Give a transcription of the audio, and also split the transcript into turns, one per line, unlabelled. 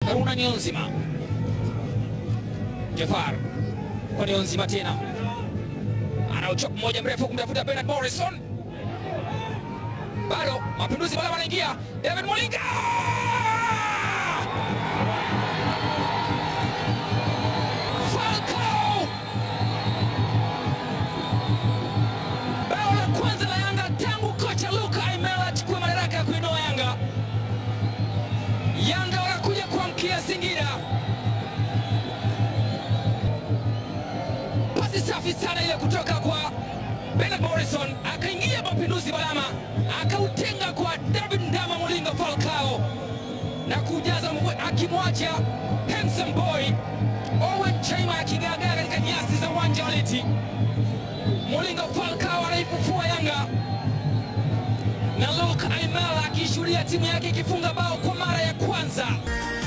Haruna Niyonzima. Jafar kwa Niyonzima tena anauchop mmoja mrefu kumtafuta Bernard Morrison, bado mapinduzi bado wanaingia. David Molinga Falcao, bao la kwanza la Yanga tangu kocha Luka Aimela achukue madaraka ya kuinoa Yanga. Yanga wanakuja kuamkia Singida. Pasi safi sana ile kutoka kwa Bernard Morrison, akaingia mapinduzi Balama, akautenga kwa David Ndama Molinga Falcao na kujaza mwe- akimwacha handsome boy Owen Chaima akigaagaa katika nyasi za uwanja wa Liti. Molinga Falcao anaifufua Yanga na Luke Aimela akishuhudia timu yake ikifunga bao kwa mara ya kwanza.